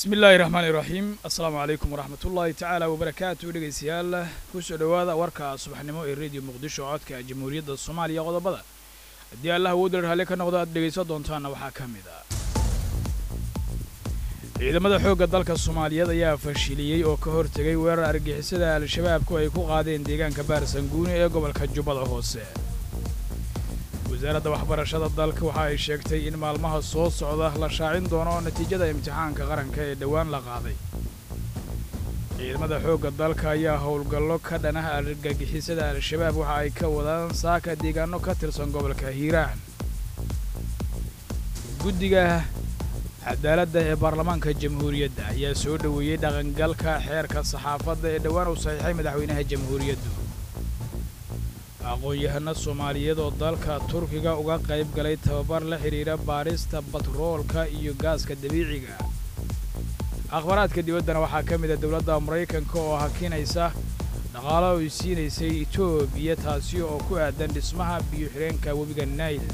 bismi illaahi raxmaani raxiim assalaamu calaykum waraxmat ullaahi tacaala wabarakaatu dhegaystayaal kusoo dhowaada warka subaxnimo ee rediyo muqdisho codka jamhuuriyadda soomaaliya qodobada haddii allah awoodda raalli ka noqdo aad dhegaysan doontaanna waxaa ka mid ah ciidamada xoogga dalka soomaaliyeed ayaa fashiliyey oo ka hortegay weerar argixisada al-shabaabku ay ku qaadeen deegaanka baarsanguuni ee gobolka jubbada hoose wasaaradda waxbarashada dalka waxa ay sheegtay in maalmaha soo socda la shaacin doono natiijada imtixaanka qaranka ee dhowaan la qaaday ciidamada xoogga dalka ayaa howlgallo ka dhanah argagixisada al-shabaab waxa ay ka wadaan saaka deegaano ka tirsan gobolka hiiraan guddiga cadaaladda ee baarlamaanka jamhuuriyadda ayaa soo dhoweeyey dhaqangalka xeerka saxaafadda ee dhowaan uu saxiixay madaxweynaha jamhuuriyaddu aqoon-yahano soomaaliyeed oo dalka turkiga uga qayb galay tababar la xidhiidha baadhista batroolka iyo gaaska dabiiciga akhbaraadka dibaddana waxaa ka mid a dowladda maraykanka oo hakinaysa dhaqaalo ay siinaysay etoobiya taasi oo ku aadan dhismaha biyo-xireenka webiga nail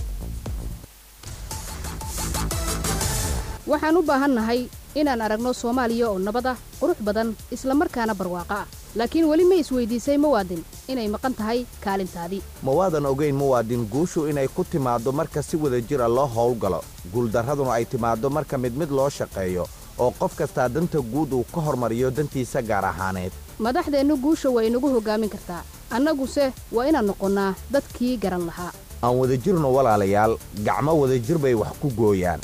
waxaan u baahannahay inaan aragno soomaaliya oo nabad ah qurux badan isla markaana barwaaqo ah laakiin weli ma isweydiisay muwaadin inay maqan tahay kaalintaadii ma waadan ogayn muwaadin guushu inay ku timaaddo marka si wada jira loo howlgalo guuldarraduna ay timaaddo marka mid mid loo shaqeeyo oo qof kastaa danta guud uu ka hormariyo dantiisa gaar ahaaneed madaxdeennu guusha waa inagu hoggaamin kartaa annaguse waa inaan noqonnaa dadkii garan lahaa aan wadajirno walaalayaal gacmo wadajir bay wax ku gooyaan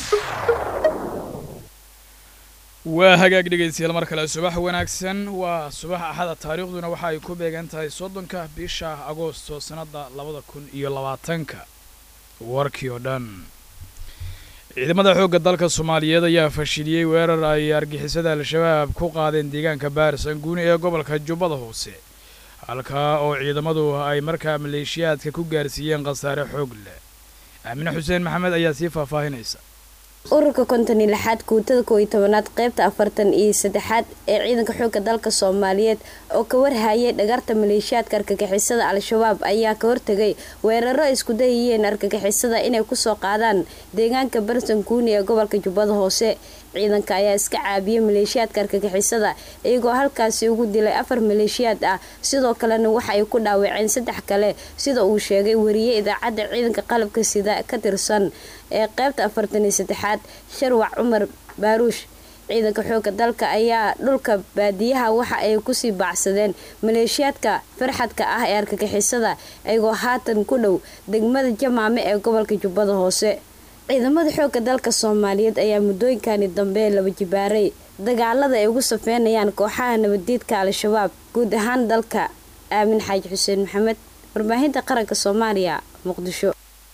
waa hagaag dhegaystayaal mar kale subax wanaagsan waa subax axada taariikhduna waxa ay ku beegan tahay soddonka bisha agoosto sannadda labada kun iyo labaatanka warkii oo dhan ciidamada xoogga dalka soomaaliyeed ayaa fashiliyey weerar ay argixisada al-shabaab ku qaadeen deegaanka baarsanguuni ee gobolka jubbada hoose halkaa oo ciidamadu ay markaa maleeshiyaadka ku gaarsiiyeen khasaare xoog leh aamine xuseen maxamed ayaa sii faahfaahinaysa ururka konton iyo lixaad kuutada koow iyo tobanaad qaybta afartan iyo saddexaad ee ciidanka xoogga dalka soomaaliyeed oo ka warhayay dhagarta maleeshiyaadka argagixisada al-shabaab ayaa ka hortegay weeraro ay isku dayayeen argagixisada inay kusoo qaadaan deegaanka barsanguuni ee gobolka jubbada hoose ciidanka ayaa iska caabiyey maleeshiyaadka argagixisada iyagoo halkaasi ugu dilay afar maleeshiyaad ah sidoo kalena waxa ay ku dhaawaceen saddex kale sida uu sheegay wariye idaacadda ciidanka qalabka sida ka tirsan ee qaybta afartan iyo saddexaad sharwac cumar baaruush ciidanka xoogga dalka ayaa dhulka baadiyaha waxa ay kusii baacsadeen maleeshiyaadka farxadka ah ee argagixisada iyagoo haatan ku dhow degmada jamaame ee gobolka jubbada hoose ciidamada xoogga dalka soomaaliyeed ayaa muddooyinkani dambe laba jibaaray dagaalada ay ugu safeynayaan kooxaha nabaddiidka al-shabaab guud ahaan dalka aamin xaaji xuseen maxamed warbaahinta qaranka soomaaliya muqdisho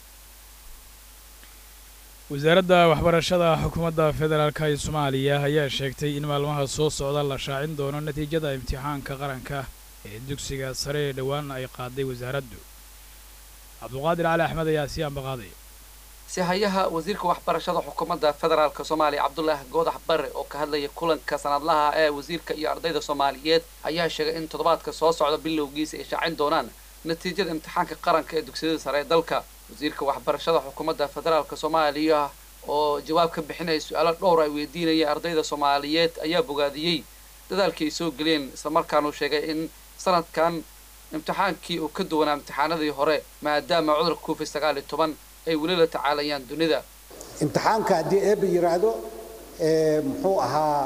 wasaaradda waxbarashada xukuumadda federaalka ee soomaaliya ayaa sheegtay in maalmaha soo socda la shaacin doono natiijada imtixaanka qaranka ee dugsiga sare ee dhowaan ay qaaday wasaaraddu cabduqaadir cali axmed ayaa sii ambaqaaday sihayaha wasiirka waxbarashada xukuumadda federaalka soomaaliya cabdulaahi goodax bare oo ka hadlaya kulanka sanadlaha ee wasiirka iyo ardayda soomaaliyeed ayaa sheegay in toddobaadka soo socda bilowgiisa ay shaacin doonaan natiijada imtixaanka qaranka ee dugsiyada sare ee dalka wasiirka waxbarashada xukuumadda federaalka soomaaliya oo jawaab ka bixinaya su-aalo dhowr ay weydiinaya ardayda soomaaliyeed ayaa bogaadiyey dadaalkii ay soo geliyeen islamarkaanuu sheegay in sanadkan imtixaankii uu ka duwanaa imtixaanadii hore maadaama cudurka covid sagaal iyo toban ay weli la tacaalayaan dunida imtixaanka haddii eeba yidhaahdo muxuu ahaa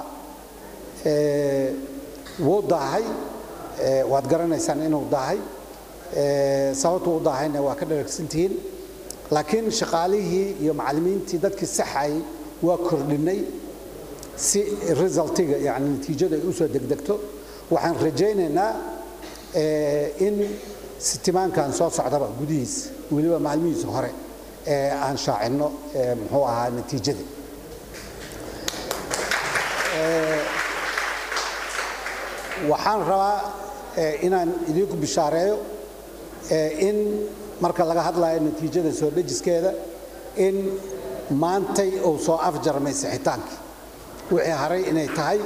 wuu daahay waad garanaysaan inuu daahay sababtu u daahayna waa ka dharagsantihiin laakiin shaqaalihii iyo macallimiintii dadkii saxayay waa kordhinay si resultiga yani natiijada ay usoo degdegto waxaan rajaynaynaa in sitimaankan soo socdaba gudihiisa weliba maalmihiisa hore aan shaacinno muxuu ahaa natiijadii waxaan rabaa inaan idinku bishaareeyo in marka laga hadlayo natiijada soo dhejiskeeda in maantay uu soo afjarmay sixitaankii wixii haray inay tahay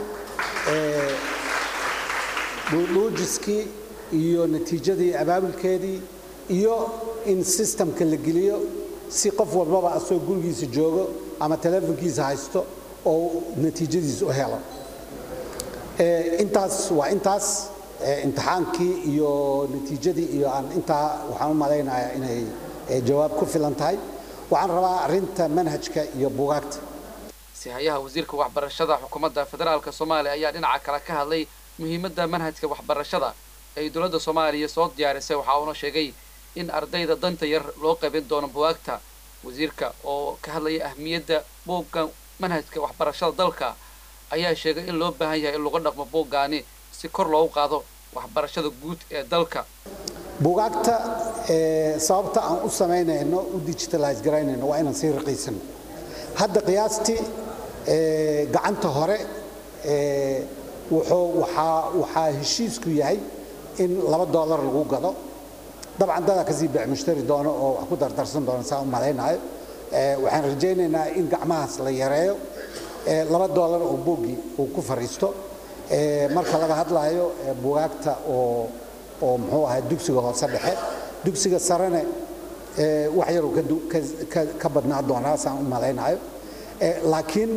dhuudhuujiskii iyo natiijadii abaabulkeedii iyo in sistamka la geliyo si qof walbaba asoo gurigiisa joogo ama teleefonkiisa haysto oo natiijadiis u helo intaas waa intaas imtixaankii iyo natiijadii iyo aan intaa waxaan u malaynayaa inay jawaab ku filan tahay waxaan rabaa arrinta manhajka iyo buugaagta sihayaha wasiirka waxbarashada xukuumadda federaalka soomaaliya ayaa dhinaca kale ka hadlay muhiimadda manhajka waxbarashada ay dowladda soomaaliya soo diyaarisay waxa uuna sheegay in ardayda danta yar loo qaybin doono bugaagta wasiirka oo ka hadlaya ahmiyadda buugga manhajka waxbarashada dalka ayaa sheegay in loo baahan yahay in lagu dhaqmo buuggaani si kor loogu qaado waxbarashada guud ee dalka buugaagta sababta aan u samaynayno u digitalize garaynayno waa inaan sii raqiisano hadda qiyaastii gacanta hore wuxuu waxaa waxaa heshiisku yahay in laba doolar lagu gado dabcan dadaa kasii beec mushtari doono oo wax ku dardarsan doono saa u malaynayo waxaan rajaynaynaa in gacmahaas la yareeyo laba doolar oo buuggii uu ku fariisto marka laga hadlaayo bugaagta oo oo muxuu ahaa dugsiga hoose dhexe dugsiga sarene wax yaruu ka badnaa doonaa saan u malaynayo laakiin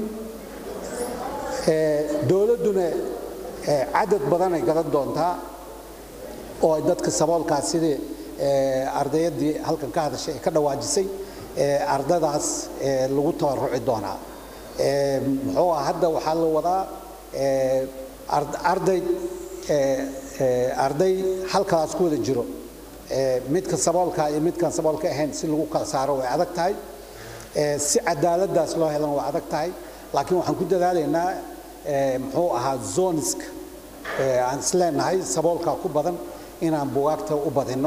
dowladduna cadad badanay gadan doontaa oo dadka saboolkaas sidii ardayaddii halkan ka hadashay ee ka dhawaajisay ardadaas lagu tabaruci doonaa muxuu ah hadda waxaa la wadaa arday arday halkalaas ku wada jiro midka saboolka iyo midkaan saboolka ahayn si lagu kala saaro way adag tahay si cadaaladdaas loo helana way adag tahay laakiin waxaan ku dadaalaynaa muxuu ahaa zoniska aan isleenahay saboolkaa ku badan inaan bugaagta u badinno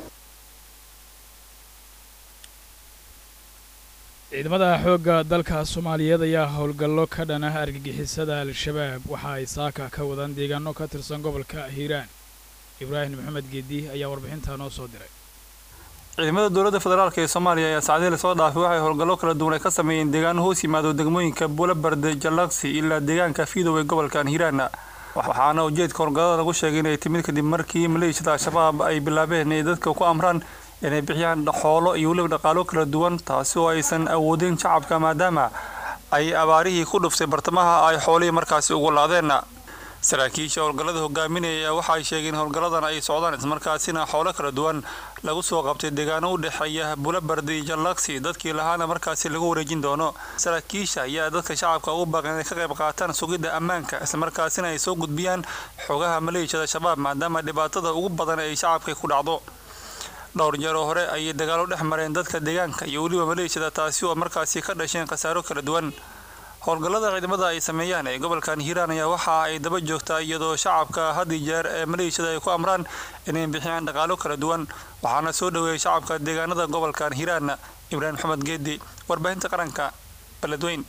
ciidamada xoogga dalka soomaaliyeed ayaa howlgallo ka dhan ah argagixisada al-shabaab waxa ay saaka ka wadaan deegaano ka tirsan gobolka hiiraan ibraahim maxamed geedi ayaa warbixintaa noo soo diray ciidamada dowladda federaalk ee soomaaliya ayaa saacadihii lasoo dhaafay waxay howlgallo kala duwan ay ka sameeyeen deegaano hoos yimaado degmooyinka buulabarde jalaksi ilaa deegaanka fiidow ee gobolkan hiiraan waxaana ujeedka howlgallada lagu sheegay inay timid kadib markii maleeshiyada al-shabaab ay bilaabeen inay dadka ku amraan inay bixiyaan xoolo iyo weliba dhaqaalo kala duwan taasi oo aysan awoodin shacabka maadaama ay abaarihii ku dhuftay bartamaha ay xoolihii markaasi ugu laadeen saraakiisha howlgallada hogaaminaya waxa ay sheegeen howlgalladan ay socdaan ismarkaasina xoolo kala duwan lagu soo qabtay deegaano u dhexeeya bulabardi iyo jalaksi dadkii lahaana markaasi lagu wareejin doono saraakiisha ayaa dadka shacabka ugu baaqan inay ka qayb qaataan sugidda ammaanka islamarkaasina ay soo gudbiyaan xogaha maleeshiyada shabaab maadaama dhibaatada ugu badan ay shacabka ku dhacdo dhowr jeer oo hore ayay dagaalo dhex mareen dadka deegaanka iyo weliba maleeshiyada taasi oo markaasi ka dhasheen khasaaro kala duwan howlgallada ciidamada ay sameeyaan ee gobolkan hiiraan ayaa waxa ay daba joogtaa iyadoo shacabka had iyo jeer ee maleeshiyada ay ku amraan inay bixiyaan dhaqaalo kala duwan waxaana soo dhoweeyay shacabka deegaanada gobolkan hiiraan ibraahim maxamed geedi warbaahinta qaranka beledweyn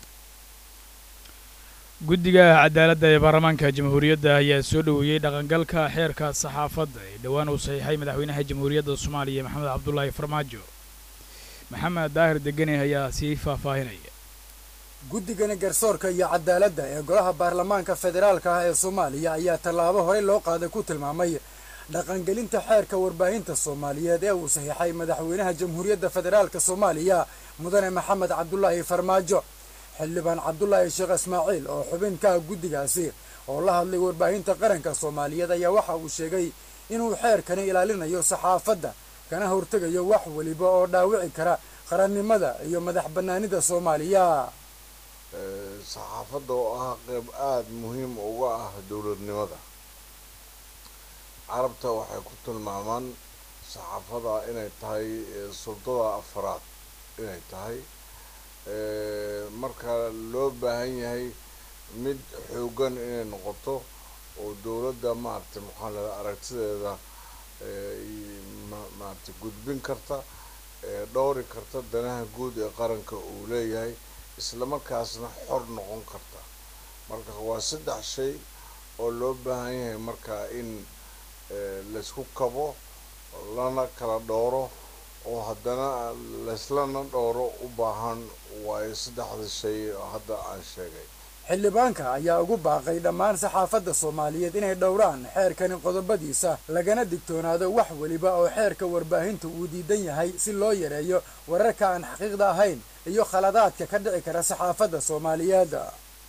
guddiga cadaaladda ee baarlamaanka jamhuuriyadda ayaa soo dhoweeyey dhaqangalka xeerka saxaafadda ee dhowaan uu saxiixay madaxweynaha jamhuuriyadda soomaaliya maxamed cabdulaahi farmaajo maxamed daahir degene ayaa sii faahfaahinaya guddigani garsoorka iyo cadaaladda ee golaha baarlamaanka federaalka ah ee soomaaliya ayaa tallaabo horey loo qaaday ku tilmaamay dhaqangelinta xeerka warbaahinta soomaaliyeed ee uu saxiixay madaxweynaha jamhuuriyadda federaalka soomaaliya mudane maxamed cabdulaahi farmaajo xildhibaan cabdulaahi sheekh ismaaciil oo xubin ka ah guddigaasi oo la hadlay warbaahinta qaranka soomaaliyeed ayaa waxa uu sheegay inuu xeerkani ilaalinayo saxaafadda kana hortegayo wax weliba oo dhaawici kara qarannimada iyo madax bannaanida soomaaliya saxaafadda oo ah qayb aada muhiim uga ah dowladnimada carabta waxay ku tilmaamaan saxaafada inay tahay suldada afaraad inay tahay marka loo baahan yahay mid xoogan inay noqoto oo dowladda maaragtay maxaa lada aragtideeda maaragtay gudbin karta dhowri karta danaha guud ee qaranka uu leeyahay islamarkaasna xor noqon karta marka waa saddex shay oo loo baahan yahay marka in laysku kabo lana kala dhowro oo haddana layslana dhowro u baahan waayo saddexda shay hadda aan sheegay xildhibaanka ayaa ugu baaqay dhammaan saxaafadda soomaaliyeed inay dhowraan xeerkani qodobadiisa lagana digtoonaado wax weliba oo xeerka warbaahinta uu diidan yahay si loo yareeyo wararka aan xaqiiqda ahayn iyo khaladaadka ka dhici kara saxaafadda soomaaliyeed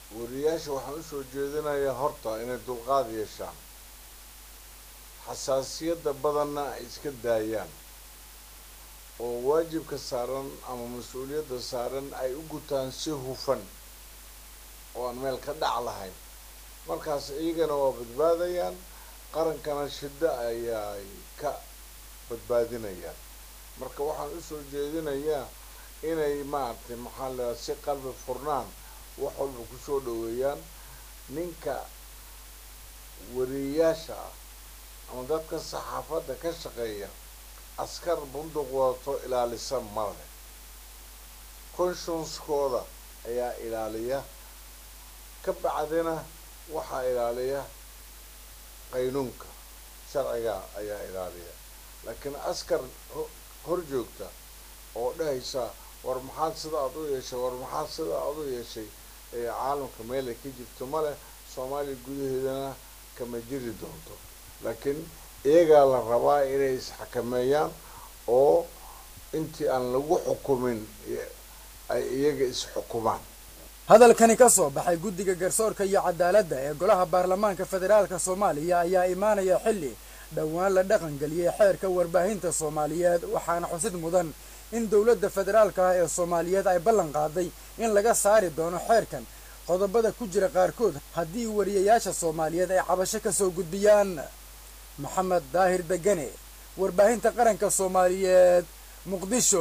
wariyaasha waxaan usoo jeedinayaa horta inay dulqaad yeeshaan xasaasiyadda badanna ay iska daayaan oo waajibka saaran ama mas-uuliyadda saaran ay u gutaan si hufan oo aan meel ka dhac lahayn markaas iyagana waa badbaadayaan qarankana shiddo ayaay ka badbaadinayaan marka waxaan usoo jeedinayaa inay maaragtay maxaa la si qalbi furnaan wax walba kusoo dhaweeyaan ninka wariyayaasha ah ama dadka saxaafadda ka shaqeeya askar bunduq wadato ilaalisa male conscienskooda ayaa ilaaliya ka bacdina waxaa ilaaliya qaynuunka sharciga ayaa ilaaliya laakiin askar hor joogta oo dhahaysa war maxaad sida aad u yeeshay war maxaad sida aad u yeeshay ee caalamka meelay ka jirto male soomaaliya gudaheedana kama jiri doonto laakiin iyagaa la rabaa inay isxakameeyaan oo intii aan lagu xukumin ay iyaga isxukumaan hadalkani ka soo baxay guddiga garsoorka iyo cadaaladda ee golaha baarlamaanka federaalka soomaaliya ayaa imaanaya xilli dhowaan la dhaqangeliyey xeerka warbaahinta soomaaliyeed waxaana xusid mudan in dowladda federaalka ah ee soomaaliyeed ay ballan qaaday in laga saari doono xeerkan qodobada ku jira qaarkood haddii wariyayaasha soomaaliyeed ay cabasho ka soo gudbiyaan maxamed daahir degane warbaahinta qaranka soomaaliyeed muqdisho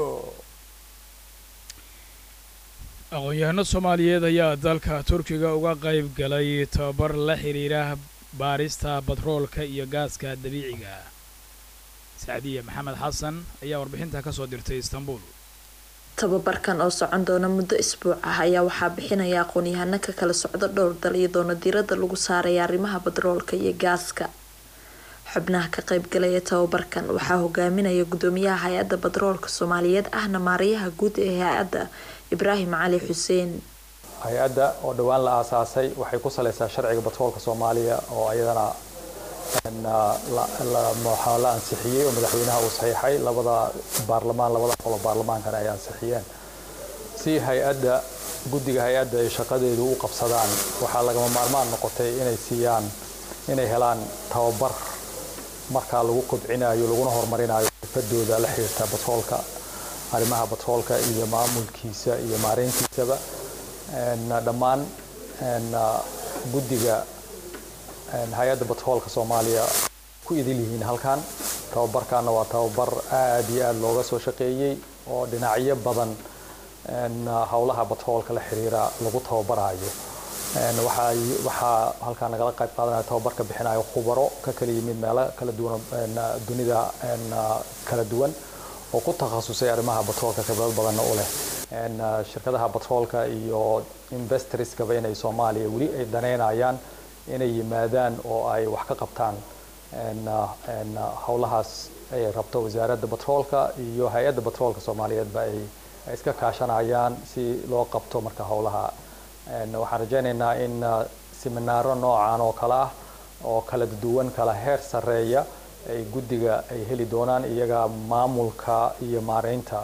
aqoon-yahano soomaaliyeed ayaa dalka turkiga uga qayb galay tababar la xidhiira baarista batroolka iyo gaaska dabiiciga sacdiye maxamed xasan ayaa warbixinta ka soo dirtay istanbul tababarkan oo socon doona muddo isbuuc ah ayaa waxaa bixinaya aqoon-yahano ka kala socdo dhowr dal iyo doona diiradda lagu saaraya arrimaha batroolka iyo gaaska xubnaha ka qaybgalaya tababarkan waxaa hogaaminaya gudoomiyaha hay-adda batroolka soomaaliyeed ahna maarayaha guud ee hay-adda ibraahim cali xuseen hay-adda oo dhowaan la aasaasay waxay ku saleysaa sharciga batroolka soomaaliya oo ayadana waxaa la ansixiyey oo madaxweynaha uu saxiixay labada baarlamaan labada qolo baarlamaankana ay ansixiyeen si hay-adda guddiga hay-adda ay shaqadeedu u qabsadaan waxaa lagama maarmaan noqotay inay siiyaan inay helaan tababar markaa lagu kobcinayo laguna horumarinayo xirfadooda la xiriirta batroolka arrimaha batroolka iyo maamulkiisa iyo maareyntiisaba dhammaan guddiga hay-adda batroolka soomaaliya ku idil yihiin halkan tababarkaana waa tababar aada iyo aada looga soo shaqeeyey oo dhinacyo badan howlaha batroolka la xiriira lagu tababarayo waxaa halkaa nagala qayb qaadanaya tababarka bixinayo khubaro ka kala yimid meelo kala duwan dunida kala duwan oo ku takhasusay arrimaha batroolka khibrad badanna u leh shirkadaha batroolka iyo investorskaba inay soomaaliya weli ay daneynayaan inay yimaadaan oo ay wax ka qabtaan howlahaas ay rabto wasaaradda batroolka iyo hay-adda batroolka soomaaliyeedba ay iska kaashanayaan si loo qabto marka howlaha waxaan rajaynaynaa in siminaaro noocan oo kale ah oo kala duwan kala heer sarreeya ay guddiga ay heli doonaan iyaga maamulka iyo maareynta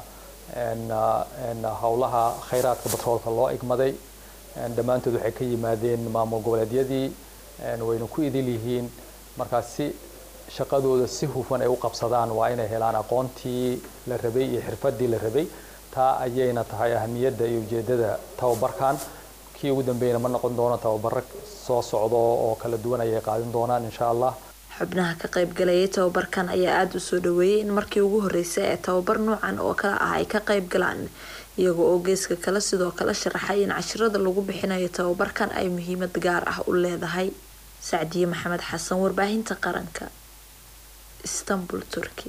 howlaha khayraadka batroolka loo igmaday dhammaantood waxay ka yimaadeen maamul goboleedyadii wayna ku idil yihiin markaas si shaqadooda si hufan ay u qabsadaan waa inay helaan aqoontii la rabay iyo xirfadii la rabay taa ayayna tahay ahamiyadda iyo ujeedada tababarkan kii ugu dambeeyana ma noqon doono tababaro soo socdo oo kala duwan ayay qaadin doonaan insha allah xubnaha ka qaybgalayay tababarkan ayaa aada u soo dhaweeyay in markii ugu horreysay ee tababar noocan oo kale ah ay ka qayb galaan iyaga oo geeska kale sidoo kale sharaxay in cashirada lagu bixinayo tababarkan ay muhiimad gaar ah u leedahay sacdiye maxamed xasan warbaahinta qaranka istanbul turki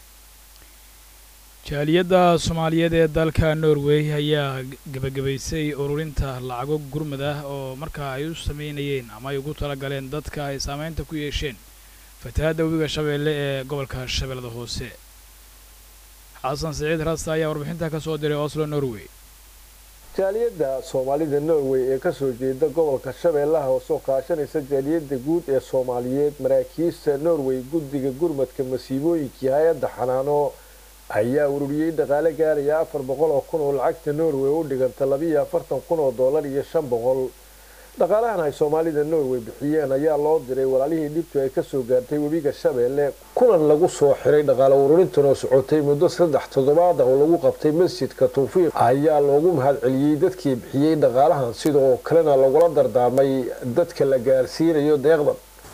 jaaliyadda soomaaliyeed ee dalka norway ayaa gebagabaysay ururinta lacago gurmud ah oo markaa ay u sameynayeen ama ay ugu talagaleen dadka ay saameynta ku yeesheen fatahaadda webiga shabeelle ee gobolka shabeellada hoose xasan siciid rasta ayaa warbixinta ka soo diray oslo norway jaaliyadda soomaalida norway ee kasoo jeeda gobolka shabeellaha hoose oo kaashanaysa jaaliyadda guud ee soomaaliyeed maraakiista norway guddiga gurmadka masiibooyinkii hay-adda xanaano ayaa ururiyey dhaqaale gaaraya afar boqol oo kun oo lacagta norway u dhiganta labiiyo afartan kun oo dollar iyo shan boqol dhaqaalahan ay soomaalida norway bixiyeen ayaa loo diray walaalihii dhibtu ay kasoo gaartay webiga shabeelle kulan lagu soo xiray dhaqaale ururintan oo socotay muddo saddex toddobaad ah oo lagu qabtay masjidka tawfiiq ayaa loogu mahadceliyey dadkii bixiyey dhaqaalahan sidoo kalena lagula dardaarmay dadka la gaarsiinayo deeqdan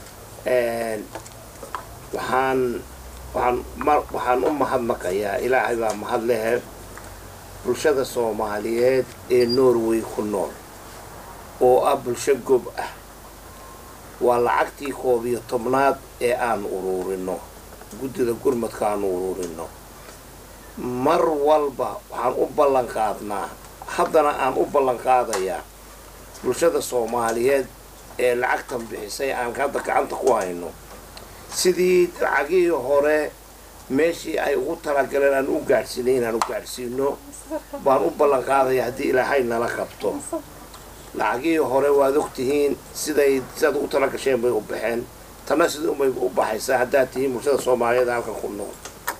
waxaan waxaan mar waxaan u mahadnaqayaa ilaahay baa mahad lehe bulshada soomaaliyeed ee norway ku nool oo ah bulsho gob ah waa lacagtii koob iyo tobnaad ee aanu uruurino guddida gurmadka aanu uruurino mar walba waxaan u ballan qaadnaa haddana aan u ballan qaadayaa bulshada soomaaliyeed ee lacagtan bixisay aan hadda gacanta ku hayno sidii lacagihii hore meeshii ay ugu talagaleen aan u gaadhsiinay inaan u gaadhsiino baan u ballan qaadaya haddii ilaahay nala qabto lacagihii hore waad ogtihiin siday sidaad ugu tala gasheen bay u baxeen tanna sidai umay u baxaysaa haddaad tihiin bulshada soomaaliyeed halkan ku nool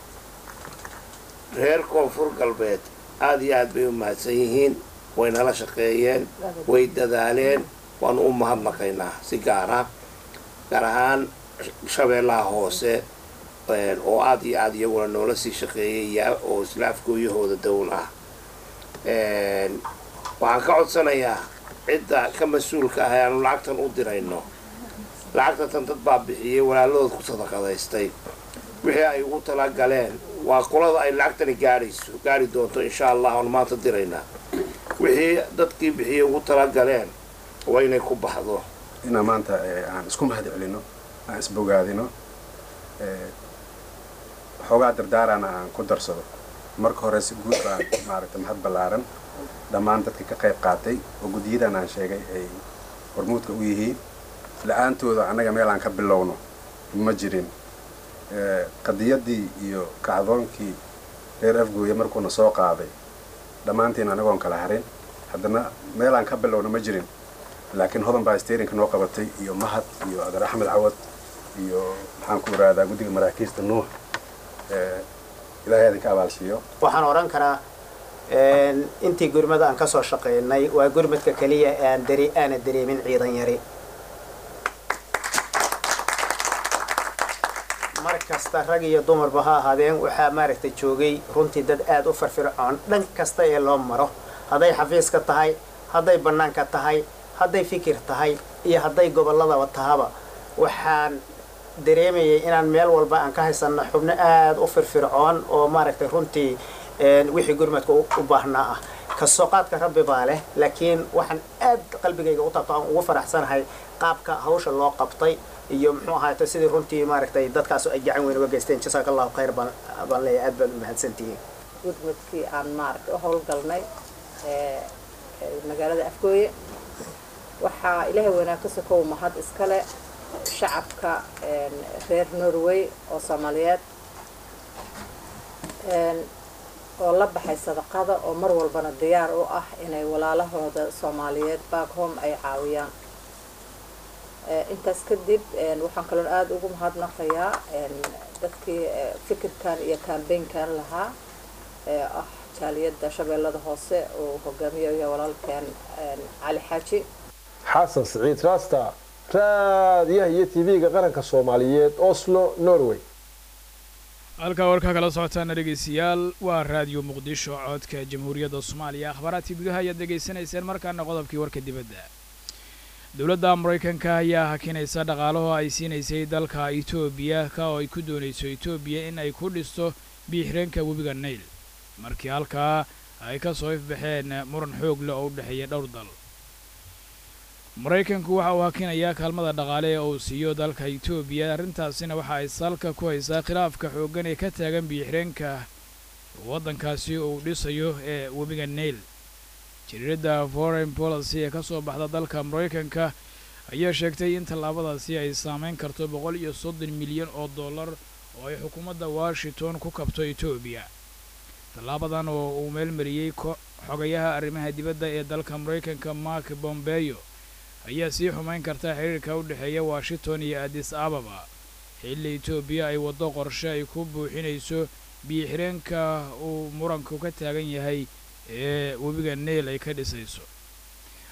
reer koonfur galbeed aada iyo aad bay u mahadsan yihiin way nala shaqeeyeen way dadaaleen waanu u mahadnaqaynaa si gaara gaar ahaan shabeellaha hoose oo aada iyo aada iyaguna noola sii shaqeeyaya oo isla afgooyahooda down ah waxaan ka codsanayaa cidda ka mas-uulka ah ee aanu lacagtan u dirayno lacagtatan dad baa bixiyey walaaladood ku sadaqadaystay wixii ay ugu talagaleen waa qolada ay lacagtani gaadhayso gaari doonto insha allah aanu maanta diraynaa wixii dadkii bixiyey ugu talagaleen waa inay ku baxdo inaa maanta aan isku mahad celino aan isbogaadino xoogaa dardaarana aan ku darsado marka hore si guud baan maaragta mahad ballaaran dhammaan dadka ka qayb qaatay oo guddiyadan aan sheegay ay hormuudka u yihiin la-aantooda annaga meel aan ka bilowno ma jirin qadiyaddii iyo kacdoonkii reer afgooye markuuna soo qaaday dhammaantiin anagoon kala harin haddana meel aan ka bilowno ma jirin laakiin hodan baa sterinka noo qabatay iyo mahad iyo adar axmed cawad iyo maxaan ku iraadaa guddiga maraakiista nuux ilaahay idinka abaalsiiyo waxaan odhan karaa intii gurmada aan kasoo shaqaynay waa gurmadka keliya aan dari aana dareemin ciidan yari mar kasta rag iyo dumarba ha ahaadeen waxaa maaragtay joogay runtii dad aada u firfircoon dhan kasta ee loo maro hadday xafiiska tahay hadday bannaanka tahay hadday fikir tahay iyo hadday gobolladaba tahaba waxaan dareemayay inaan meel walba aan ka haysanno xubno aada u firfircoon oo maaragtay runtii wixii gurmadka u baahnaa ah kasoo qaadka rabbi baa leh laakiin waxaan aad qalbigayga u taabto aan ugu faraxsanahay qaabka hawsha loo qabtay iyo muxuu ahaayto sidii runtii maaragtay dadkaas ay gacan weyn uga geysteen jasaaka allahu khayr baan baan leeyahay aad baad u mahadsantihiin gurmadkii aan maaragtay u howlgalnay magaalada afgooye waxaa ilaahay weynaa ka sokow mahad iskale shacabka reer norway oo soomaaliyeed oo la baxay sadaqada oo mar walbana diyaar u ah inay walaalahooda soomaaliyeed back home ay caawiyaan intaas kadib waxaan kaloon aada ugu mahadnaqayaa dadkii fikirkan iyo kambeynkan lahaa ee ah jaaliyadda shabeellada hoose oo hogaamiyayo walaalkeen cali xaaji xasan siciid raasta raadiyaha iyo tv-ga qaranka soomaaliyeed oslo norway halkaa warkaa kala socotaana dhegaystayaal waa raadiyo muqdisho codka jamhuuriyadda soomaaliya akhbaaraadkii gudaha ayaad dhegaysanayseen markaana qodobkii warka dibadda dowladda maraykanka ayaa hakinaysa dhaqaalaho ay siinaysay dalka etoobiya ka oo ay ku doonayso etoobiya in ay ku dhisto biixireenka webiga nail markii halkaa ay ka soo ifbaxeen muran xoog leh oo u dhexeeya dhowr dal maraykanku waxa uu hakinayaa kaalmada dhaqaale ee uu siiyo dalka etoobiya arrintaasina waxa ay salka ku haysaa khilaafka xooggan ee ka taagan biixireenka waddankaasi uu dhisayo ee webiga nail jariiradda foreign policy ee ka soo baxda dalka maraykanka ayaa sheegtay in tallaabadaasi ay saamayn karto boqol iyo soddon milyan oo dollar oo ay xukuumadda washington ku kabto etoobiya tallaabadan oo uu meelmariyey xogayaha arrimaha dibadda ee dalka maraykanka mark bombeyo ayaa sii xumayn karta xiriirka u dhexeeya washington iyo adis ababa xilli etoobiya ay waddo qorshe ay ku buuxinayso biyo-xireenka uu muranku ka taagan yahay ee webiga neel ay ka dhisayso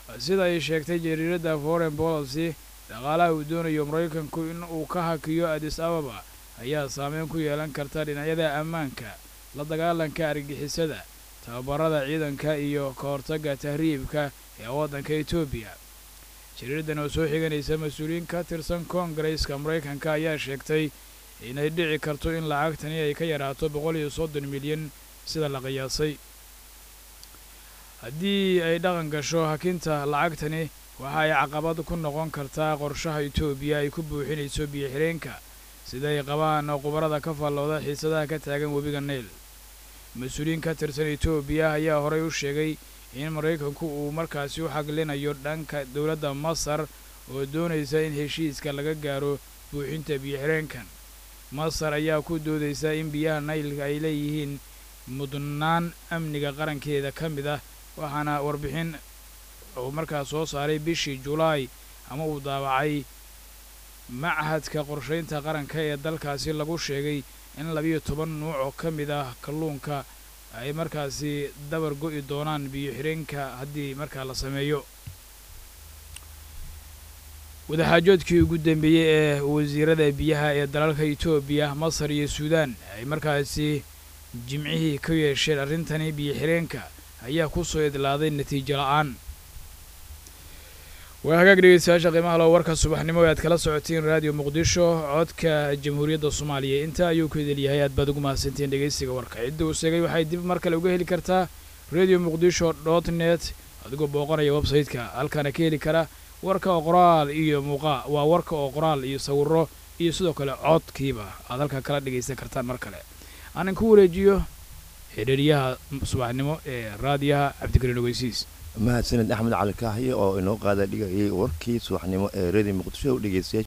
sida ay sheegtay jariiradda foreign policy dhaqaalaha uu doonayo maraykanku in uu ka hakiyo adis ababa ayaa saameyn ku yeelan karta dhinacyada ammaanka la dagaalanka argixisada tababarada ciidanka iyo ka hortagga tahriibka ee waddanka etoobiya jariiradan oo soo xiganaysa mas-uuliyiin ka tirsan koongareeska maraykanka ayaa sheegtay inay dhici karto in lacagtani ay ka yaraato boqol iyo soddon milyan sida la qiyaasay haddii ay dhaqan gasho hakinta lacagtani waxa ay caqabad ku noqon kartaa qorshaha etoobiya ay ku buuxinayso biyo-xireenka siday qabaan khubarada ka fallooda xiisadaha ka taagan webiga nayl mas-uuliyiin ka tirsan etoobiya ayaa horey u sheegay in maraykanku uu markaasi u xaglinayo dhanka dowladda masar oo doonaysa in heshiiska laga gaaro buuxinta biyo-xireenkan masar ayaa ku doodaysa in biyaha naylka ay leeyihiin mudnaan amniga qarankeeda ka mid ah waxaana warbixin uu markaas soo saaray bishii julaay ama uu daawacay machadka qorshaynta qaranka ee dalkaasi lagu sheegay in labiyo toban nuuc oo ka mid ah kalluunka ay markaasi dabar go'i doonaan biyo-xireenka haddii markaa la sameeyo wadaxaajoodkii ugu dambeeyey ee wasiirada biyaha ee dalalka etoobiya masar iyo suudaan ay markaasi jimcihii ka yeesheen arrintani biyo-xireenka ayaa ku soo idlaaday natiijo la-aan waa hagaag dhegeystayaasha qiimaha loo warka subaxnimo ee aad kala socotiin raadiyo muqdisho codka jamhuuriyadda soomaaliya intaa ayuu ku idil yahay aad baad ugu mahadsantiin dhegeystiga warka cidda uu sheegay waxay dib mar kale uga heli kartaa radio muqdisho dot net adigoo booqanaya website-ka halkaana ka heli kara warka oo qoraal iyo muuqaa waa warka oo qoraal iyo sawiro iyo sidoo kale codkiiba aad halkaa kala dhegaysan kartaan mar kale aanan ku wareejiyo xidhiiryaha subaxnimo ee raadiyaha cabdikariin ogeysiis mahadsaned axmed cali kaahiye oo inoo qaada dhigayay warkii subaxnimo ee redio muqdisho dhegeystayaal